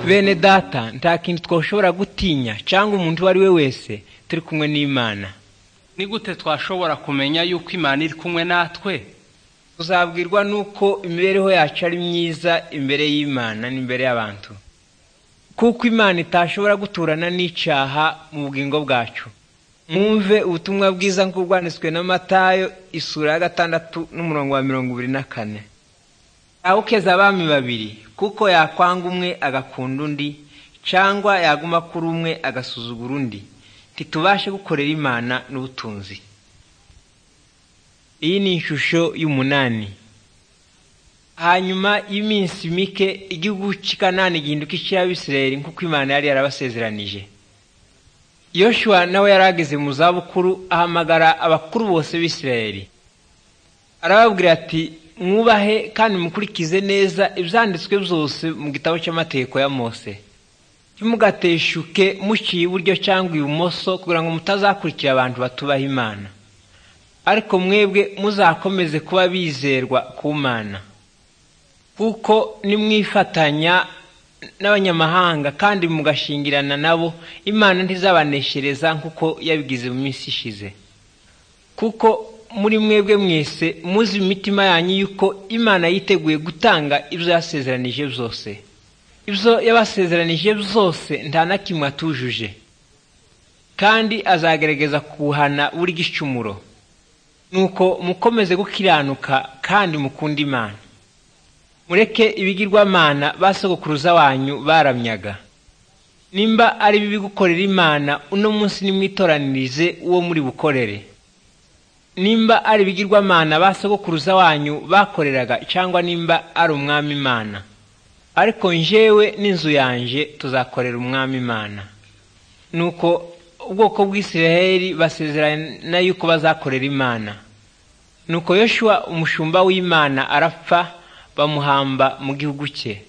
bene data nta kintu twashobora gutinya cyangwa umuntu uwo ari we wese turi kumwe n'imana ni gute twashobora kumenya yuko imana iri kumwe natwe tuzabwirwa n'uko imibereho yacu ari myiza imbere y'imana n'imbere y'abantu kuko imana itashobora guturana n'icyaha mu bugingo bwacu mwumve ubutumwa bwiza nk'uko bwanditswe na matayo isura ya gatandatu n'umurongo wa mirongo ibiri na kane ukeza abami babiri kuko yakwanga umwe agakunda undi cyangwa yaguma kuri umwe agasuzugura undi ntitubashe gukorera imana n'ubutunzi iyi ni ishusho y'umunani hanyuma y'iminsi mike igihugu cy'ikanani gihinduka icy'abisirayeli nk'uko imana yari yarabasezeranije Yoshua nawe yari ageze mu zabukuru ahamagara abakuru bose b'isirayeli arababwira ati mwubahe kandi mukurikize neza ibyanditswe byose mu gitabo cy'amategeko ya mose ntimugateshuke muciye iburyo cyangwa ibumoso kugira ngo mutazakurikira abantu batubaha imana ariko mwebwe muzakomeze kuba bizerwa ku mana kuko nimwifatanya n'abanyamahanga kandi mugashingirana nabo imana ntizabaneshereza nk'uko yabigize mu minsi ishize kuko muri mwebwe mwese muzi imitima yanyu yuko imana yiteguye gutanga ibyo yasezeranije byose ibyo yabasezeranije byose nta na kimwe atujuje kandi azagerageza kuwuhana buri gicumuro nuko mukomeze gukiranuka kandi mukunda imana mureke ibigirwamana ba sogokuruza wanyu baramyaga nimba ari bibi gukorera imana uno munsi nimwitoranirize uwo muri bukorere nimba ari ibigirwamana ba sogokuruza wanyu bakoreraga cyangwa nimba ari umwami imana ariko njyewe n'inzu yanjye tuzakorera umwami imana nuko ubwoko bw'isiraheli basezerana yuko bazakorera imana nuko yoshuwa umushumba w'imana arapfa bamuhamba mu gihugu cye